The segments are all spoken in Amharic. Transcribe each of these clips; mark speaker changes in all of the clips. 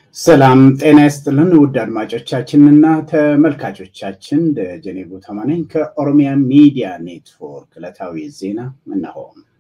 Speaker 1: ሰላም ጤና ይስጥልን ውድ አድማጮቻችንና ተመልካቾቻችን ደጀኔ ጉተማ ነኝ ከኦሮሚያ ሚዲያ ኔትወርክ ዕለታዊ ዜና እነሆ።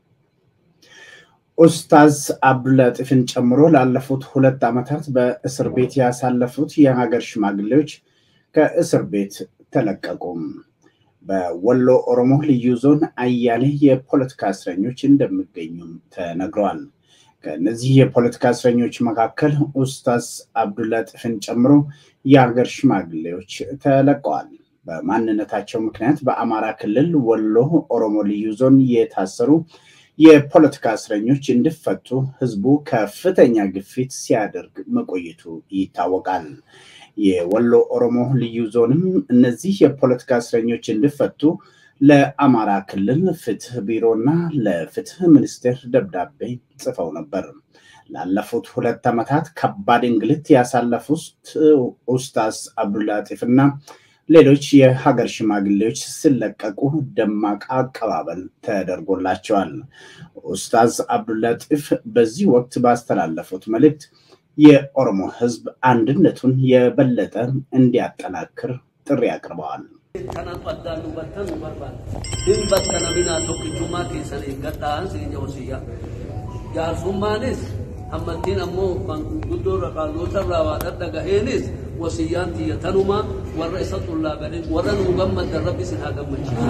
Speaker 1: ኡስታዝ አብዱለጢፍን ጨምሮ ላለፉት ሁለት ዓመታት በእስር ቤት ያሳለፉት የሀገር ሽማግሌዎች ከእስር ቤት ተለቀቁም። በወሎ ኦሮሞ ልዩ ዞን አያሌ የፖለቲካ እስረኞች እንደሚገኙም ተነግረዋል። ከእነዚህ የፖለቲካ እስረኞች መካከል ኡስታዝ አብዱለጢፍን ጨምሮ የሀገር ሽማግሌዎች ተለቀዋል። በማንነታቸው ምክንያት በአማራ ክልል ወሎ ኦሮሞ ልዩ ዞን የታሰሩ የፖለቲካ እስረኞች እንዲፈቱ ህዝቡ ከፍተኛ ግፊት ሲያደርግ መቆየቱ ይታወቃል። የወሎ ኦሮሞ ልዩ ዞንም እነዚህ የፖለቲካ እስረኞች እንዲፈቱ ለአማራ ክልል ፍትህ ቢሮና ለፍትህ ሚኒስቴር ደብዳቤ ጽፈው ነበር። ላለፉት ሁለት ዓመታት ከባድ እንግልት ያሳለፉት ኡስታዝ አብዱለጢፍና ሌሎች የሀገር ሽማግሌዎች ሲለቀቁ ደማቅ አቀባበል ተደርጎላቸዋል። ኡስታዝ አብዱለጢፍ በዚህ ወቅት ባስተላለፉት መልእክት የኦሮሞ ህዝብ አንድነቱን የበለጠ እንዲያጠናክር ጥሪ አቅርበዋል።
Speaker 2: Kanatu addaan nu battan nu barbaada. Hin battana minaa tokkichummaa keessan eeggadhaan siin jawsiyya. Jaarsummaanis amantiin ammoo manguddoo irra qaallota irraa waa dhagaheenis wasiyyaan tiyya tanumaa warra isa xullaaqanii warra nu gammaddan rabbi isin haa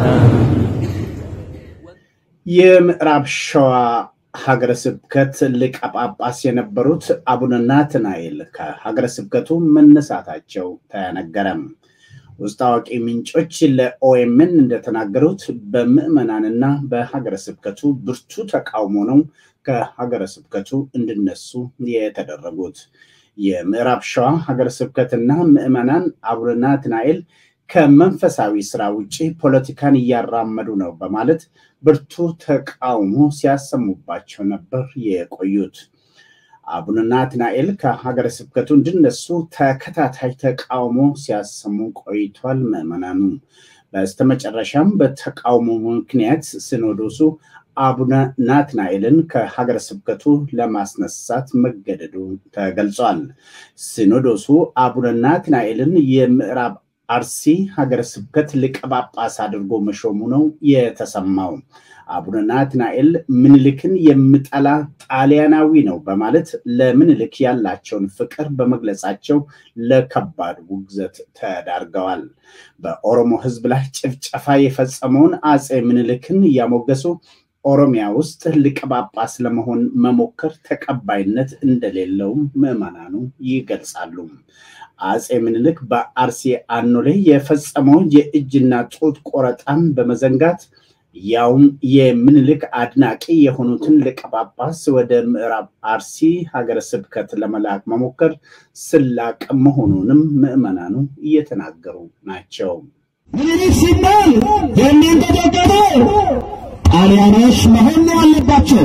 Speaker 2: gammachiisu.
Speaker 1: የምዕራብ ሸዋ ሀገረ ስብከት ሊቀ ጳጳስ የነበሩት አቡነ ናትናኤል ከሀገረ ስብከቱ መነሳታቸው ተነገረም። ውስጥ አዋቂ ምንጮች ለኦኤምን እንደተናገሩት በምዕመናንና በሀገረ ስብከቱ ብርቱ ተቃውሞ ነው ከሀገረ ስብከቱ እንዲነሱ የተደረጉት። የምዕራብ ሸዋ ሀገረ ስብከትና ምዕመናን አቡነ ናትናኤል ከመንፈሳዊ ስራ ውጭ ፖለቲካን እያራመዱ ነው በማለት ብርቱ ተቃውሞ ሲያሰሙባቸው ነበር የቆዩት። አቡነ ናትናኤል ከሀገረ ስብከቱ እንዲነሱ ተከታታይ ተቃውሞ ሲያሰሙ ቆይቷል። ምዕመናኑ በስተመጨረሻም በተቃውሞ ምክንያት ሲኖዶሱ አቡነ ናትናኤልን ከሀገረ ስብከቱ ለማስነሳት መገደዱ ተገልጿል። ሲኖዶሱ አቡነ ናትናኤልን የምዕራብ አርሲ ሀገረ ስብከት ሊቀ ጳጳስ አድርጎ መሾሙ ነው የተሰማው። አቡነ ናትናኤል ምኒልክን የምጠላ ጣሊያናዊ ነው በማለት ለምኒልክ ያላቸውን ፍቅር በመግለጻቸው ለከባድ ውግዘት ተዳርገዋል። በኦሮሞ ሕዝብ ላይ ጭፍጨፋ የፈጸመውን አፄ ምኒልክን እያሞገሱ ኦሮሚያ ውስጥ ሊቀ ጳጳስ ለመሆን መሞከር ተቀባይነት እንደሌለውም ምዕመናኑ ይገልጻሉ። አፄ ምኒልክ በአርሲ አኖሌ የፈጸመውን የእጅና ጡት ቆረጣን በመዘንጋት ያውም የምኒልክ አድናቂ የሆኑትን ሊቀ ጳጳስ ወደ ምዕራብ አርሲ ሀገረ ስብከት ለመላክ መሞከር ስላቅ መሆኑንም ምዕመናኑ እየተናገሩ ናቸው።
Speaker 3: ምኒልክ ሲባል የሚንቀጠቀጠው ጣሊያኖች መሆን ነው ያለባቸው፣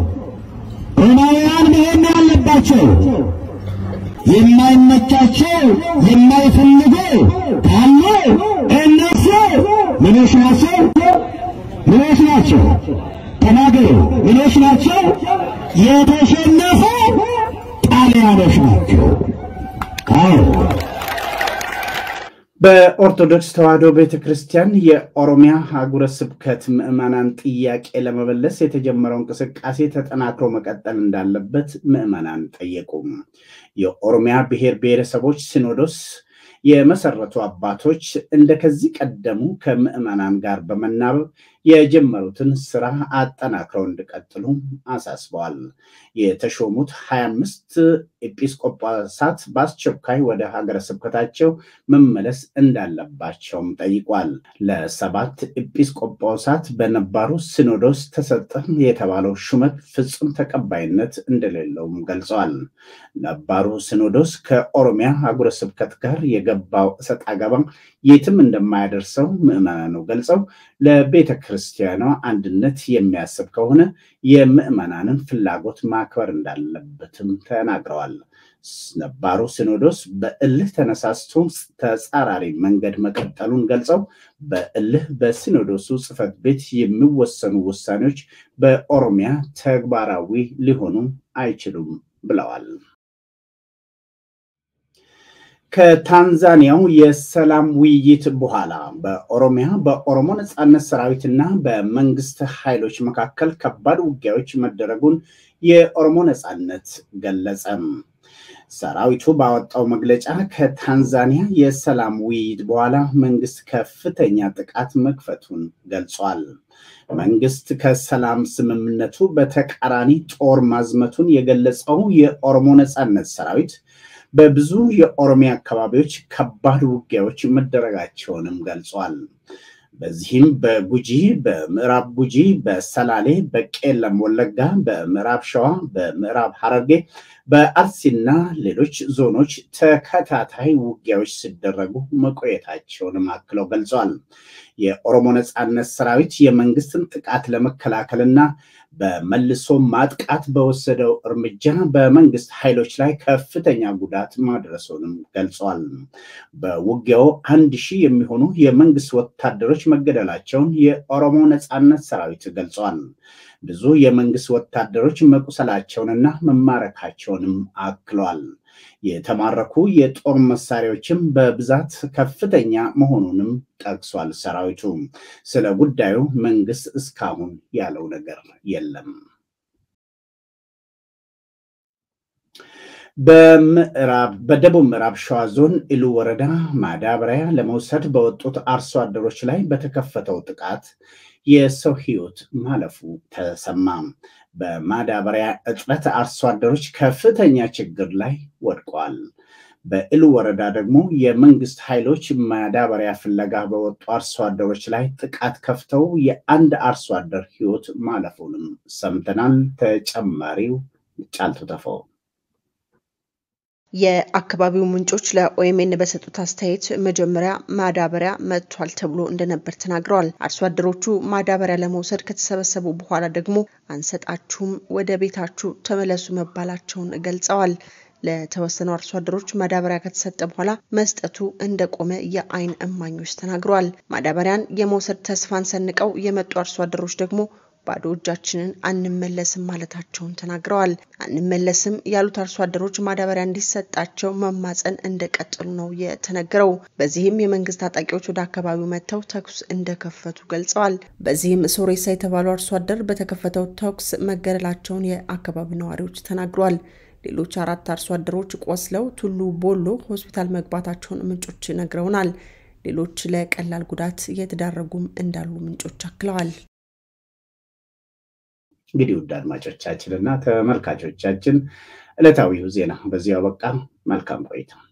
Speaker 3: ሮማውያን መሆን ነው ያለባቸው። የማይመቻቸው የማይፈልጉ ካሉ እነሱ ምኖች ናቸው? ምኖች ናቸው? ተናገሩ። ምኖች ናቸው? የተሸነፉ ጣሊያኖች ናቸው። አዎ
Speaker 1: በኦርቶዶክስ ተዋሕዶ ቤተ ክርስቲያን የኦሮሚያ ሀገረ ስብከት ምዕመናን ጥያቄ ለመመለስ የተጀመረው እንቅስቃሴ ተጠናክሮ መቀጠል እንዳለበት ምዕመናን ጠየቁም። የኦሮሚያ ብሔር ብሔረሰቦች ሲኖዶስ የመሰረቱ አባቶች እንደ ከዚህ ቀደሙ ከምዕመናን ጋር በመናበብ የጀመሩትን ስራ አጠናክረው እንዲቀጥሉ አሳስበዋል። የተሾሙት ሀያ አምስት ኤጲስቆጶሳት በአስቸኳይ ወደ ሀገረ ስብከታቸው መመለስ እንዳለባቸውም ጠይቋል። ለሰባት ኤጲስቆጶሳት በነባሩ ሲኖዶስ ተሰጠ የተባለው ሹመት ፍጹም ተቀባይነት እንደሌለውም ገልጸዋል። ነባሩ ሲኖዶስ ከኦሮሚያ ሀገረ ስብከት ጋር የገባው እሰጥ አገባ የትም እንደማያደርሰው ምዕመናኑ ገልጸው ለቤተ ክርስቲያኗ አንድነት የሚያስብ ከሆነ የምዕመናንን ፍላጎት ማክበር እንዳለበትም ተናግረዋል። ነባሩ ሲኖዶስ በእልህ ተነሳስቶ ተጻራሪ መንገድ መቀጠሉን ገልጸው በእልህ በሲኖዶሱ ጽሕፈት ቤት የሚወሰኑ ውሳኔዎች በኦሮሚያ ተግባራዊ ሊሆኑ አይችሉም ብለዋል። ከታንዛኒያው የሰላም ውይይት በኋላ በኦሮሚያ በኦሮሞ ነጻነት ሰራዊትና በመንግስት ኃይሎች መካከል ከባድ ውጊያዎች መደረጉን የኦሮሞ ነጻነት ገለጸም። ሰራዊቱ ባወጣው መግለጫ ከታንዛኒያ የሰላም ውይይት በኋላ መንግስት ከፍተኛ ጥቃት መክፈቱን ገልጿል። መንግስት ከሰላም ስምምነቱ በተቃራኒ ጦር ማዝመቱን የገለጸው የኦሮሞ ነጻነት ሰራዊት በብዙ የኦሮሚያ አካባቢዎች ከባድ ውጊያዎች መደረጋቸውንም ገልጿል። በዚህም በጉጂ፣ በምዕራብ ጉጂ፣ በሰላሌ፣ በቄለም ወለጋ፣ በምዕራብ ሸዋ፣ በምዕራብ ሐረርጌ፣ በአርሲና ሌሎች ዞኖች ተከታታይ ውጊያዎች ሲደረጉ መቆየታቸውንም አክለው ገልጸዋል። የኦሮሞ ነጻነት ሰራዊት የመንግስትን ጥቃት ለመከላከልና በመልሶ ማጥቃት በወሰደው እርምጃ በመንግስት ኃይሎች ላይ ከፍተኛ ጉዳት ማድረሱንም ገልጸዋል። በውጊያው አንድ ሺህ የሚሆኑ የመንግስት ወታደሮች መገደላቸውን የኦሮሞ ነጻነት ሰራዊት ገልጸዋል። ብዙ የመንግስት ወታደሮች መቁሰላቸውንና መማረካቸውንም አክለዋል። የተማረኩ የጦር መሳሪያዎችም በብዛት ከፍተኛ መሆኑንም ጠቅሷል። ሰራዊቱ ስለ ጉዳዩ መንግስት እስካሁን ያለው ነገር የለም። በደቡብ ምዕራብ ሸዋ ዞን ኢሉ ወረዳ ማዳበሪያ ለመውሰድ በወጡት አርሶ አደሮች ላይ በተከፈተው ጥቃት የሰው ህይወት ማለፉ ተሰማ። በማዳበሪያ እጥረት አርሶ አደሮች ከፍተኛ ችግር ላይ ወድቀዋል። በኢሉ ወረዳ ደግሞ የመንግስት ኃይሎች ማዳበሪያ ፍለጋ በወጡ አርሶ አደሮች ላይ ጥቃት ከፍተው የአንድ አርሶ አደር ህይወት ማለፉንም ሰምተናል። ተጨማሪው ጫልቱ ተፈው
Speaker 4: የአካባቢው ምንጮች ለኦኤምኤን በሰጡት አስተያየት መጀመሪያ ማዳበሪያ መጥቷል ተብሎ እንደነበር ተናግረዋል። አርሶ አደሮቹ ማዳበሪያ ለመውሰድ ከተሰበሰቡ በኋላ ደግሞ አንሰጣችሁም፣ ወደ ቤታችሁ ተመለሱ መባላቸውን ገልጸዋል። ለተወሰኑ አርሶ አደሮች ማዳበሪያ ከተሰጠ በኋላ መስጠቱ እንደቆመ የአይን እማኞች ተናግረዋል። ማዳበሪያን የመውሰድ ተስፋን ሰንቀው የመጡ አርሶ አደሮች ደግሞ ባዶ እጃችንን አንመለስም ማለታቸውን ተናግረዋል። አንመለስም ያሉት አርሶ አደሮች ማዳበሪያ እንዲሰጣቸው መማፀን እንደቀጠሉ ነው የተነገረው። በዚህም የመንግስት ታጣቂዎች ወደ አካባቢው መጥተው ተኩስ እንደከፈቱ ገልጸዋል። በዚህም ሶሬሳ የተባሉ አርሶ አደር በተከፈተው ተኩስ መገደላቸውን የአካባቢው ነዋሪዎች ተናግረዋል። ሌሎች አራት አርሶ አደሮች ቆስለው ቱሉ ቦሎ ሆስፒታል መግባታቸውን ምንጮች ነግረውናል። ሌሎች ለቀላል ጉዳት የተዳረጉም እንዳሉ ምንጮች አክለዋል።
Speaker 1: እንግዲህ ውድ አድማጮቻችን እና ተመልካቾቻችን ዕለታዊው ዜና በዚያው በቃ። መልካም ቆይታ